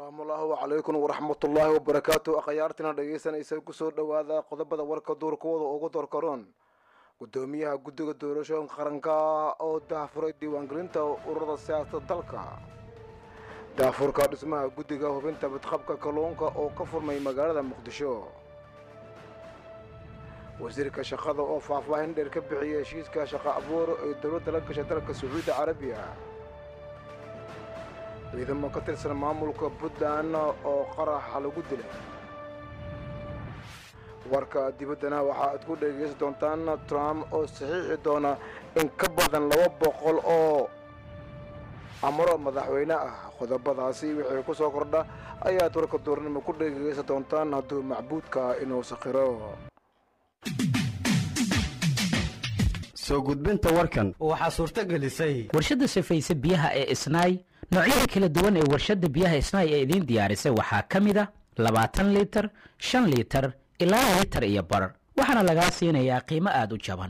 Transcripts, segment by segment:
asalaamuallahu calaykum waraxmatullaahi wabarakaatu akhyaartina dhegaysanaysa kusoo dhowaada qodobada warka duurkooda ugu doorkaroon gudoomiyaha guddiga doorashooyinka qaranka oo daahfuray diiwaangelinta ururada siyaasada dalka daahfurka dhismaha guddiga hubinta badqabka kalluunka oo ka furmay magaalada muqdisho wasiirka shaqada oo faahfaahin dheer ka bixiyay heshiiska shaqo abuur ee dowladda la gashay dalka sacuudi carabiya ciidamo ka tirsan maamulka puntland oo qaraxa lagu dilay warka dibaddana waxa aad ku dhegaysan doontaan trump oo saxiixi doona in ka badan laba boqol oo amaro madaxweyne ah qodobadaasi wixii ku soo kordha ayaad warka duurnimo ku dhegaysan doontaan hadduu macbuudka inuu sakhiro soo gudbinta warkan waxaa suurto gelisay warshadda safayse biyaha ee isnaay noocyada kala duwan ee warshadda biyaha isnaay ee idiin diyaarisay waxaa ka mid a labaatan liitar shan liitar ilaa liitar iyo bar waxaana lagaa siinayaa qiimo aada u jaban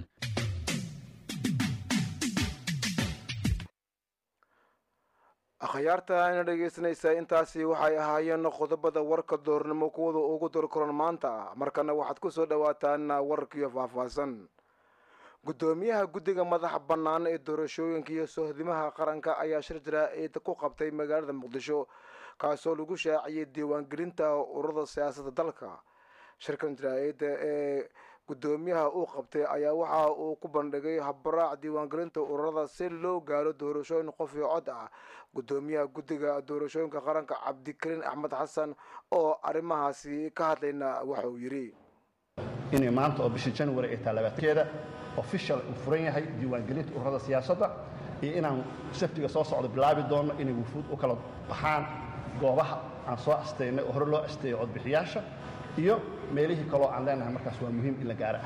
akhyaarta ina dhegaysanaysaa intaasi waxay ahaayeen qodobada warka doornimo kuwada ugu dorkoran maanta markana waxaad ku soo dhowaataan warkiyo faahfaahsan gudoomiyaha guddiga madaxa bannaan ee doorashooyinka iyo sohdimaha qaranka ayaa shir jaraa-id ku qabtay magaalada muqdisho kaasoo lagu shaaciyay diiwaangelinta ururada siyaasadda dalka shirkan jaraa-ida ee gudoomiyaha uu qabtay ayaa waxa uu ku bandhigay habaraac diiwaangelinta ururada si loo gaaro doorashooyin qof iyo cod ah gudoomiyaha guddiga doorashooyinka qaranka cabdikariin axmed xasan oo arrimahaasi ka hadlayna waxa uu yidhi inay maanta oo bisha january ay tahay labaatankeeda official uu furan yahay diiwaangelinta ururada siyaasadda iyo inaan saftiga soo socdo bilaabi doonno inay wufuud u kala baxaan goobaha aan soo astaynay oo hore loo asteeyo codbixiyaasha iyo meelihii kaloo aan leenahay markaas waa muhiim in la gaaro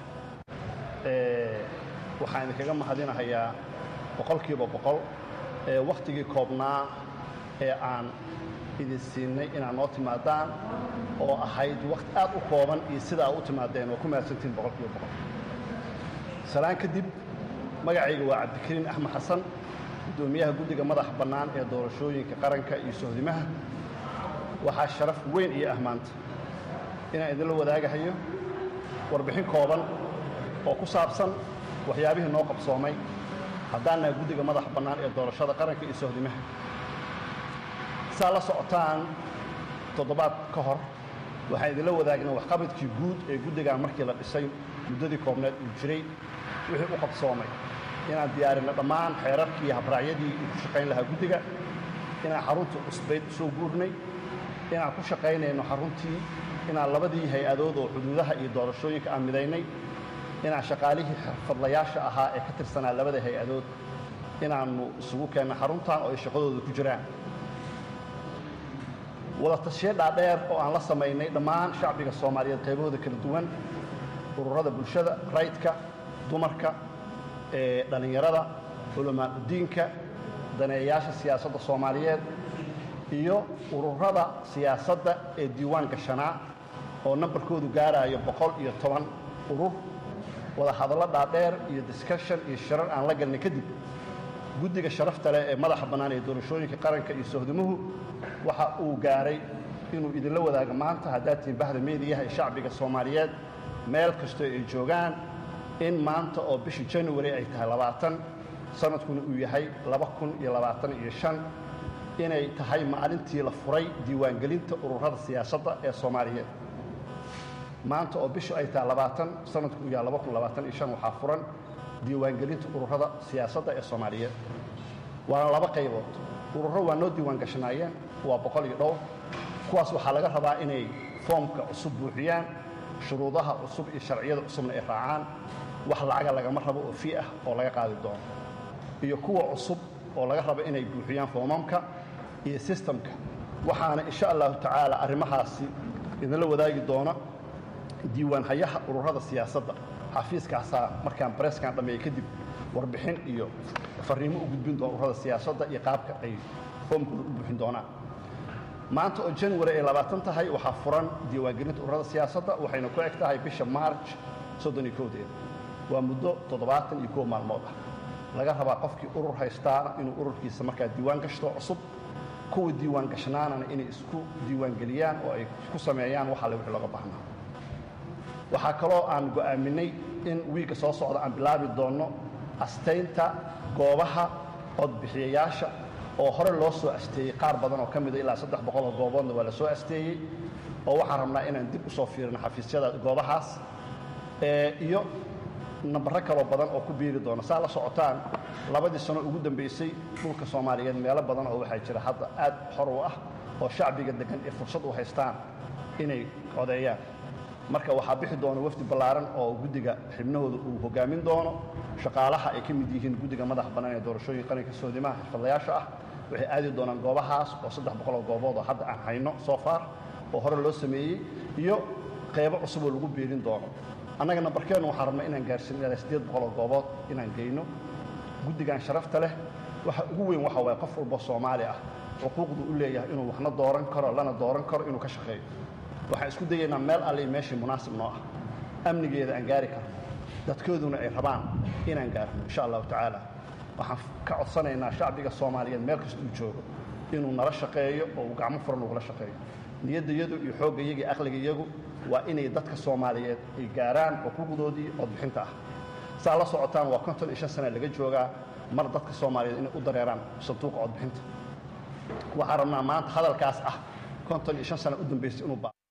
ah waxaan idinkaga mahadinahayaa boqolkiiba boqol ee wakhtigii koobnaa ee aan idin siinay inaad noo timaadaan oo ahayd wakhti aad u kooban iyo sidaa u timaadeen oo ku mahadsantiin boqolkiiba boqol salaan kadib magacayga waa cabdikariin axmed xasan guddoomiyaha guddiga madaxa bannaan ee doorashooyinka qaranka iyo sohdimaha waxaa sharaf weyn iyo ah maanta inaan idinla wadaagahayo warbixin kooban oo ku saabsan waxyaabihii noo qabsoomay haddaan nahay guddiga madaxa bannaan ee doorashada qaranka iyo sohdimaha saa la socotaan toddobaad ka hor waxaan idinla wadaagnay waxqabadkii guud ee guddigan markii la dhisay muddadii koobneed uu jiray wixii u qabsoomay inaan diyaarinno dhammaan xeerarkii iyo habraacyadii uu ku shaqayn lahaa guddiga inaan xarunta cusbayd soo guurnay inaan ku shaqaynayno xaruntii inaan labadii hay-adood oo xuduudaha iyo doorashooyinka aan midaynay inaan shaqaalihii xirfadlayaasha ahaa ee ka tirsanaa labada hay-adood inaannu isugu keenno xaruntan oo ay shaqadooda ku jiraan wada tashiyo dhaadheer oo aan la samaynay dhammaan shacbiga soomaaliyeed qaybahooda kala duwan ururada bulshada rayidka dumarka ee dhallinyarada culamaauddiinka daneeyayaasha siyaasadda soomaaliyeed iyo ururada siyaasadda ee diiwaan gashanaa oo nambarkoodu gaaraayo boqol iyo toban urur wada hadallo dhaadheer iyo discussion iyo shirar aan la galnay kadib guddiga sharafta leh ee madaxa bannaan ee doorashooyinka qaranka iyo sohdimuhu waxa uu gaaray inuu idinla wadaago maanta haddaad tihiin bahda meediyaha ee shacbiga soomaaliyeed meel kastoo ay joogaan in maanta oo bishii january ay tahay labaatan sanadkuna uu yahay laba kun iyo labaatan iyo shan inay tahay maalintii la furay diiwaangelinta ururada siyaasadda ee soomaaliyeed maanta oo bishu ay tahay labaatan sanadku uu yahay laba kun labaatan iyo shan waxaa furan diiwaangelinta ururada siyaasadda ee soomaaliyeed waana laba qaybood ururo waa noo diiwaan gashanaayeen waa boqol iyo dhowr kuwaas waxaa laga rabaa inay foomka cusub buuxiyaan shuruudaha cusub iyo sharciyada cusubna ay raacaan wax lacaga lagama rabo oo fii ah oo laga qaadi doono iyo kuwa cusub oo laga rabo inay buuxiyaan foomamka iyo sistamka waxaana insha allahu tacaala arrimahaasi idinla wadaagi doona diiwaan hayaha ururada siyaasadda xafiiskaasaa markaan bareeskan dhammeeyey kadib warbixin iyo fariimo u gudbin doona ururada siyaasadda iyo qaabka ay foomkooda u buuxin doonaan maanta oo january ay labaatan tahay waxaa furan diiwaangelinta ururada siyaasadda waxayna ku eg tahay bisha march soddon iyo kowdeeda waa muddo toddobaatan iyo kow maalmood ah laga rabaa qofkii urur haystaa inuu ururkiisa markaa diiwaan gashto cusub kuwa diiwaan gashnaanana inay isku diiwaangeliyaan oo ay ku sameeyaan wax alle wixii looga baahnaa waxaa kaloo aan go'aaminay in wiigga soo socda aan bilaabi doonno astaynta goobaha codbixiyayaasha oo hore loo soo asteeyey qaar badan oo ka mida ilaa saddex boqol oo gooboodna waa la soo asteeyey oo waxaan rabnaa inaan dib u soo fiirino xafiisyada goobahaas iyo nambaro kaloo badan oo ku biiri doona saa la socotaan labadii sano ugu dambaysay dhulka soomaaliyeed meelo badan oo waxaa jira hadda aad xor u ah oo shacbiga deggan ay fursad u haystaan inay codeeyaan marka waxaa bixi doona wafdi ballaaran oo guddiga xibnahooda uu hogaamin doono shaqaalaha ay ka mid yihiin guddiga madaxa bannaan ee doorashooyin qaranka soodimaha xirfadlayaasha ah waxay aadi doonaan goobahaas oo saddex boqol oo goobood oo hadda aan hayno soo far oo hore loo sameeyey iyo qaybo cusub oo lagu biirin doono annaga nambarkeennu waxaan rabnaa inaan gaarsiin ilaa siddeed boqol oo goobood inaan geyno guddigan sharafta leh waxa ugu weyn waxa waaye qof walba soomaali ah xuquuqdu u leeyahay inuu waxna dooran karo lana dooran karo inuu ka shaqeeyo waxaan isku dayaynaa meel alle meeshii munaasib noo ah amnigeeda aan gaari karno dadkooduna ay rabaan inaan gaarno insha allahu tacaala waxaan ka codsanaynaa shacbiga soomaaliyeed meel kasta uu joogo inuu nala shaqeeyo oo uu gacmo furan ugula shaqeeyo niyaddayadu iyo xooggayaga iyo aqligayagu waa inay dadka soomaaliyeed ay gaaraan xuquuqdoodii codbixinta ah saa la socotaan waa konton iyo shan sana laga joogaa mar dadka soomaaliyeed inay u dareeraan sanduuqa codbixinta waxaan rabnaa maanta hadalkaas ah konton iyo shan sana u dambaysay inuu ba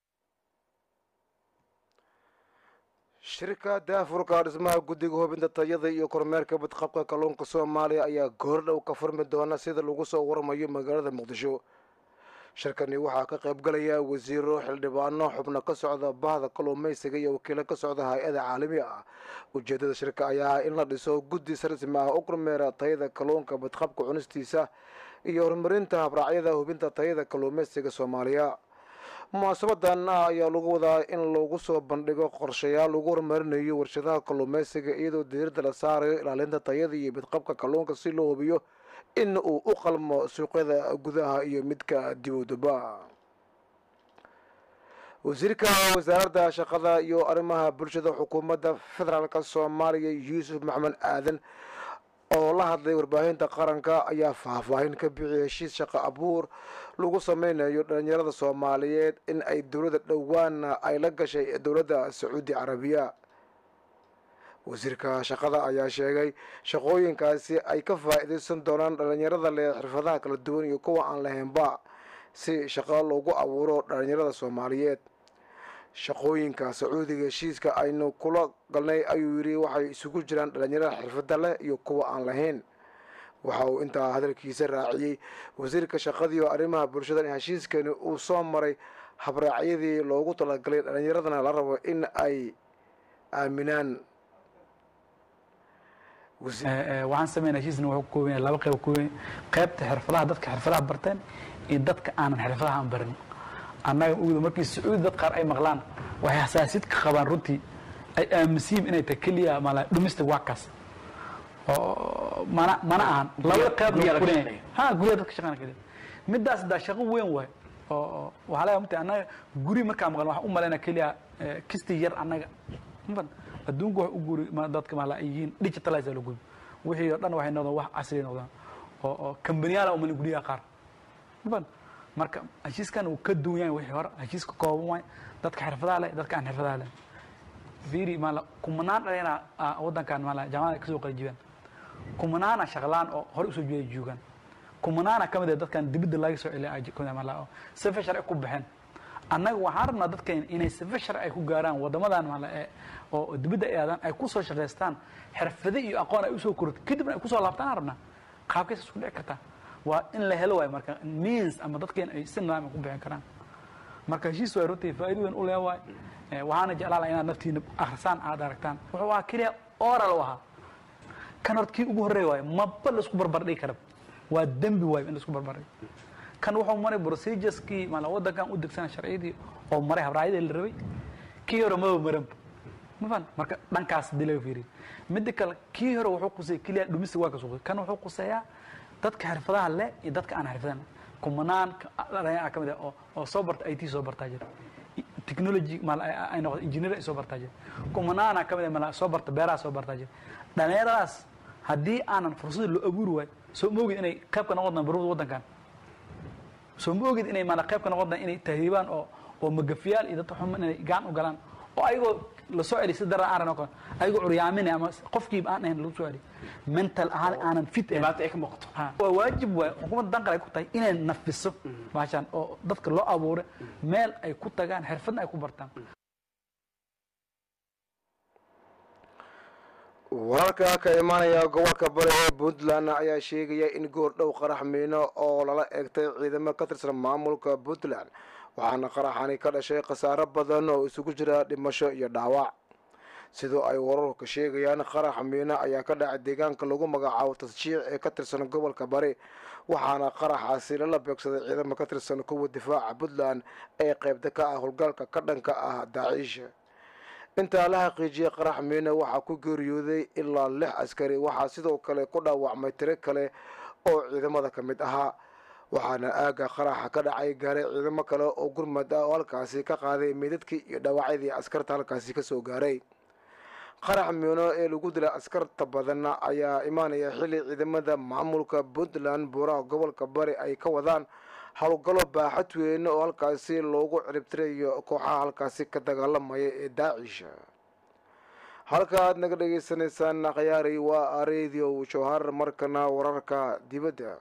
shirka daafurka dhismaha guddiga hubinta tayada iyo kormeerka badqabka kalluunka soomaaliya ayaa goordhow ka furmi doona sida lagu soo warmayo magaalada muqdisho shirkani waxaa ka qaybgalaya wasiiro xildhibaano xubno ka socda bahda kalluumaysiga iyo wakiilo ka socda hay-ada caalami ah ujeedada shirka ayaa ah in la dhiso guddi rasmi ah u kormeera tayada kalluunka badqabka cunistiisa iyo horumarinta habraacyada hubinta tayada kalluumaysiga soomaaliya munaasabadan ayaa lagu wadaa in lagu soo bandhigo qorshayaal lagu horumarinayo warshadaha kalluumaysiga iyadoo diirada la saarayo ilaalinta tayada iyo badqabka kalluunka si loo hubiyo in uu u qalmo suuqyada gudaha iyo midka dibadaba wasiirka wasaaradda shaqada iyo arrimaha bulshada xukuumadda federaalk soomaaliya yuusuf maxamed aadan oo la hadlay warbaahinta qaranka ayaa faahfaahin ka bixiyay heshiis shaqo abuur lagu sameynayo dhalinyarada soomaaliyeed in ay dowladda dhowaan ay la gashay dowladda sacuudi carabiya wasiirka shaqada ayaa sheegay shaqooyinkaasi ay ka faa-iideysan doonaan dhalinyarada leh xirfadaha kala duwan iyo kuwa aan lahaynba si shaqo loogu abuuro dhalinyarada soomaaliyeed shaqooyinka sacuudiga heshiiska aynu kula galnay ayuu yidhi waxay isugu jiraan dhalinyarada xirfada leh iyo kuwa aan lahayn waxa uu intaa hadalkiisa raaciyey wasiirka shaqadii oo arrimaha bulshada in heshiiskani uu soo maray habraacyadii loogu talagalay dhalinyaradana la rabo in ay aaminaan waxaan sameynaa heshiisna wuxuu ka kooban yahay laba qayb ka kooban yahay qaybta xirfadaha dadka xirfadaha barteen iyo dadka aanan xirfadaha aan barin annaga uguda markii sacuudi dad qaar ay maqlaan waxay xasaasid ka qabaan runtii ay aaminsiin inay tahay keliya mala domestic workers oo mana mana ahan labada qayb ha guryaha dadka shaqeynaya keliya midaas daa shaqo weyn waay oo waxaa laga mata annaga guri markaa maqlan waxaan u malaynaa keliya kisti yar annaga mafan adduunka wax u guri dadka maala ay yihiin digitalize la guri wixii oo dhan waxay noqdaan wax casri noqdaan oo oo kambaniyaala umalin guryaha qaar mafan marka heshiiskan uu ka duwan yahay wixii hore heshiiska kooban waay dadka xirfadaha leh dadka aan xirfadaha leh fiiri maala kumanaan dhalina waddankan maala jaamacada kasoo qalijibaan kumanaana shaqlaan oo hore usoo jeeda joogaan kumanaana ka mid ah dadkan dibadda laga soo celiya maala oo sifa sharci ku baxeen annaga waxaan rabnaa dadkan inay sifa sharci ay ku gaaraan waddamadan maala ee oo dibadda ay aadaan ay kusoo shaqaystaan xirfado iyo aqoon ay usoo korto kadibna ay kusoo laabtaan aan rabnaa qaabkaysa isku dhici kartaa waa in la helo waay marka means ama dadkeen ay si nidaam ku bixin karaan marka heshiis waay runtii faa'iido weyn u leh waay waxaana jeclaan lahaa inaad naftiina akhrisaan aad aragtaan wuxuu ahaa keliya oral u ahaa kan horta kii ugu horreeya waay maba laisku barbardhigi kara waa dembi waay in laisku barbardhigo kan wuxuu maray procedureskii maala waddankan u degsana sharciyadii oo maray habraacyadii la rabay kii hore maba maranba mafan marka dhankaas hadii laga fiiriyo midda kale kii hore wuxuu quseeyay keliya dhumista waa ka suuqay kan wuxuu quseeyaa dadka xirfadaha leh iyo dadka aan xirfadan kumanaan dhalinyar ka mid ah oo oo soo barta IT soo bartaa jira technology mal ay noqdo engineer ay soo bartaa jira kumanaana ka mid ah mal soo barta beeraha soo bartaa jira dhalinyaradaas haddii aanan fursad loo abuuri waayo soo moogid inay qayb ka noqon doonaan baruurda waddankan soo ma ogid inay maana qayb ka noqon doon inay tahriibaan oo oo magafiyaal iyo dadka xuma inay gaan u galaan oo ayagoo lasoo celi si daran aan rano ayagoo curyaaminay ama qofkiiba aan ahayn lagu soo celi mental ahaan aanan fit ahayn dhibaato ay ka muuqato Ha, waa waajib waay xukuumadda danqal ay ku tahay inay nafiso baashaan oo dadka loo abuuray meel ay ku tagaan xirfadna ay ku bartaan wararka ka imaanaya gobolka bari ee puntland ayaa sheegaya in goordhow qarax miino oo lala eegtay ciidamo ka tirsan maamulka puntland waxaana qaraxani ka dhashay khasaaro badan oo isugu jira dhimasho iyo dhaawac sidoo ay wararka sheegayaan qarax miino ayaa ka dhacay deegaanka lagu magacaabo tasjiic ee ka tirsan gobolka bari waxaana qaraxaasi lala beegsaday ciidamo ka tirsan kuwa difaaca puntland ee qaybta ka ah howlgalka ka dhanka ah daaciisha intaa la xaqiijiyay qarax miino waxaa ku geeriyooday ilaa lix askari waxaa sidoo kale ku dhaawacmay tiro kale oo ciidamada ka mid ahaa waxaana aagga qaraxa ka dhacay gaaray ciidamo kale oo gurmad ah oo halkaasi ka qaaday meydadkii iyo dhaawacyadii askarta halkaasi kasoo gaaray qarax miino ee lagu dilay askarta badan ayaa imaanaya xilli ciidamada maamulka puntland buuraha gobolka bari ay ka wadaan howlgallo baaxad weyn oo halkaasi loogu ciribtirayo kooxaha halkaasi ka dagaalamaya ee daacisha halka aad naga dhagaysanaysaan akhyaari waa radio jowhar markana wararka dibadda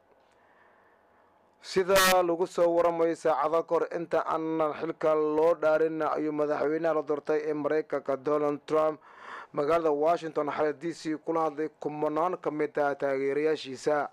sida lagu soo waramayo saacado kahor inta aanan xilka loo dhaarin ayuu madaxweynaha la doortay ee maraykanka donald trump magaalada washington xalay d c kula hadlay kumanaan ka mid ah taageerayaashiisa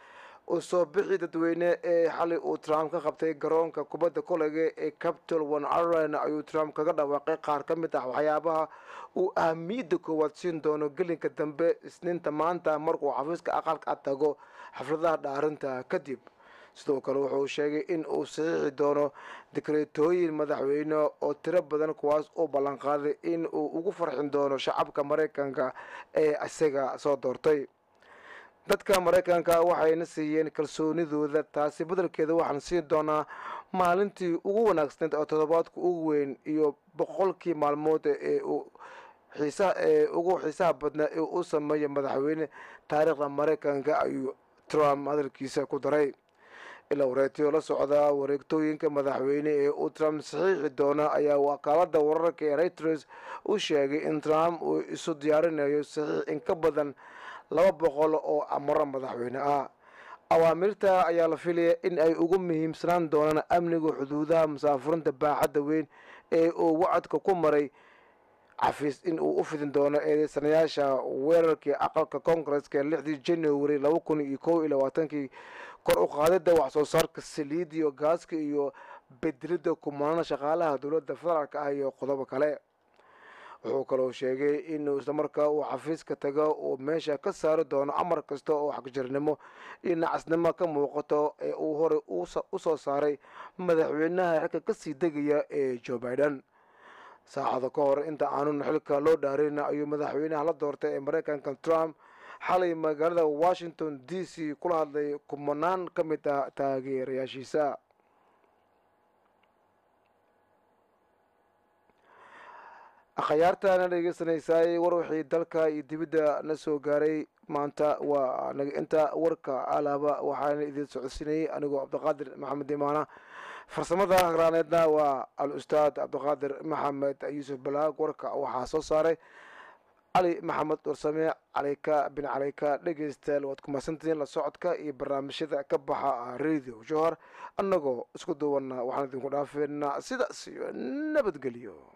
u soo bixi dadweyne ee xalay uu trump ka qabtay garoonka kubadda koleyga ee capitol one ireland ayuu trump kaga dhawaaqay qaar ka mid ah waxyaabaha uu ahmiyadda koowaad siin doono gelinka dambe isniinta maanta markuu xafiiska aqalka tago xafladaha dhaarinta kadib sidoo kale wuxuu sheegay in uu saxiixi doono dikreetooyin madaxweyne oo tiro badan kuwaas uu ballanqaaday in uu ugu farxin doono shacabka maraykanka ee isaga soo doortay dadka maraykanka waxayna siiyeen kalsoonidooda taasi beddelkeeda waxaan siin doonaa maalintii ugu wanaagsanayd oo toddobaadka ugu weyn iyo boqolkii maalmood ee uu xiisaha ee ugu xiisaha badnaa ee uu sameeyay madaxweyne taariikhda maraykanka ayuu trump hadalkiisa ku daray ilaa wareetiyo la socda wareegtooyinka madaxweyne ee uu trump saxiixi doona ayaa wakaalada wararka ee reuters u sheegay in trump uu isu diyaarinayo saxiix in ka badan laba boqol oo amaro madaxweyne ah awaamirta ayaa la filaya in ay ugu muhiimsanaan doonaan amniga xuduudaha musaafurinta baaxadda weyn ee uu wacadka ku maray xafiis in uu u fidin doono eedeysanayaasha weerarkii aqalka koongareska lixdii january laba kun iyo kow iyo labaatankii kor u qaadida wax soo saarka saliid iyo gaaska iyo bedelidda kumanaan shaqaalaha dowladda federaalk ah iyo qodobo kale wuxuu kaloo sheegay inuu islamarkaa uu xafiiska tago uu meesha ka saari doono amar kasta oo xagjirnimo iyo nacasnimo ka muuqato ee uu horey u soo saaray madaxweynaha xilka kasii degaya ee joe biden saacado ka hor inta aanun xilka loo dhaarin ayuu madaxweynaha la doortay ee maraykanka trump xalay magaalada washington d c kula hadlay kumanaan ka mid ah taageerayaashiisa akhyaartaana dhegeysanaysaay war wixii dalka iyo dibidda na soo gaaray maanta waa inta warka alaaba waxaana idin socodsiinayay anigoo cabdiqaadir maxamed imaana farsamada hagraaneedna waa al ustaad cabdiqaadir maxamed yuusuf balaag warka waxaa soo saaray cali maxamed warsame caleyka bin caleyka dhegeystayaal waad ku mahadsantihiin la socodka iyo barnaamijyada ka baxa radio johor annagoo isku duwanna waxaan idinku dhaafeynaa sidaas iyo nabadgelyo